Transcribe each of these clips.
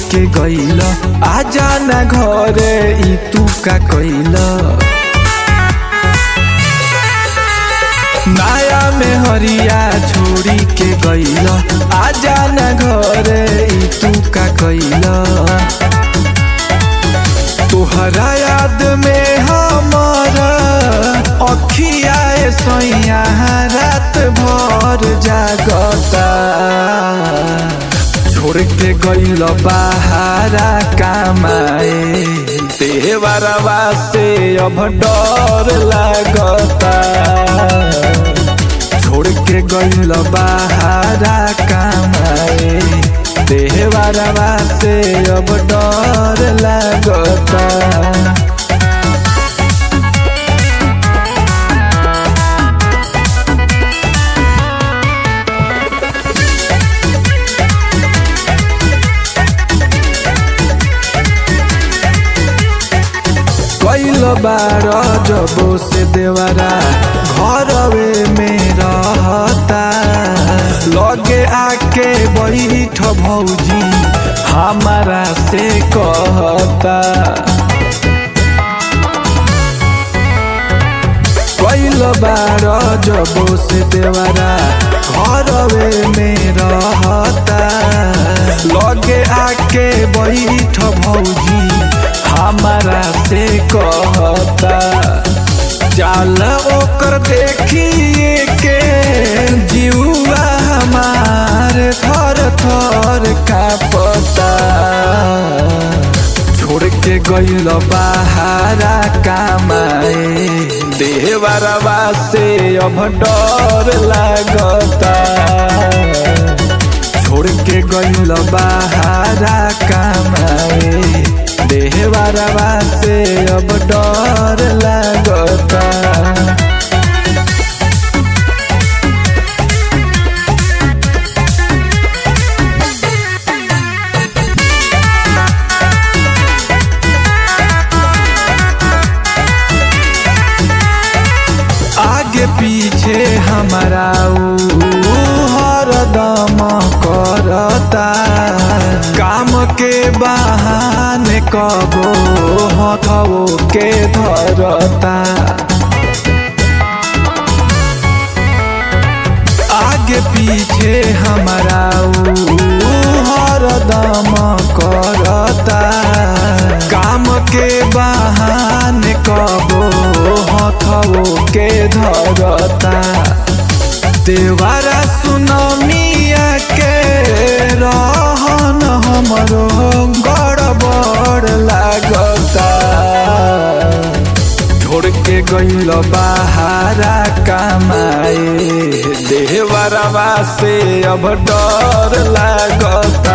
के गइल आजा ना घरे ई तू का कइल माया में हरिया छोड़ी के गइल आजा ना घरे ई तू का कइल तोहरा याद में हमारा अखिया सैया रात भर जागता छोड़ के गइल बाहरा कमाए देवरवा से अब डर लागता छोड़ के गइल बाहरा कमाए देवरवा से अब डर लागता कैल बार जबो से देवरा घरवे में रहता लगे आके बैठ भौजी हमारा से कहता कैल बार जबो से देवरा घरवे में रहता लगे आके बैठ भौजी हमारा से कहता चाल ओकर देखिए के जीवा हमार थर थर का पता छोड़ के गइल बाहरा कमाए देवरवा से अब डर लागता छोड़ के गइल बाहरा कमाए देहवारवा से अब डर लागता आगे पीछे हमारा ऊ हरदम करता काम के बहाने कबो हथवो के धरता आगे पीछे हमारा ऊ हरदम करता काम के बहाने कबो हथवो के धरता देवारा सुनमिया के रहन हमरो गड़बड़ लागता छोड़ के गइल बाहरा कमाए देवरवा से अब डर लागता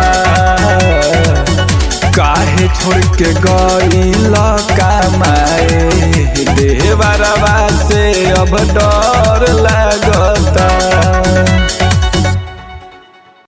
काहे छोड़ के गइल कमाए देवरवा से अब डर लागता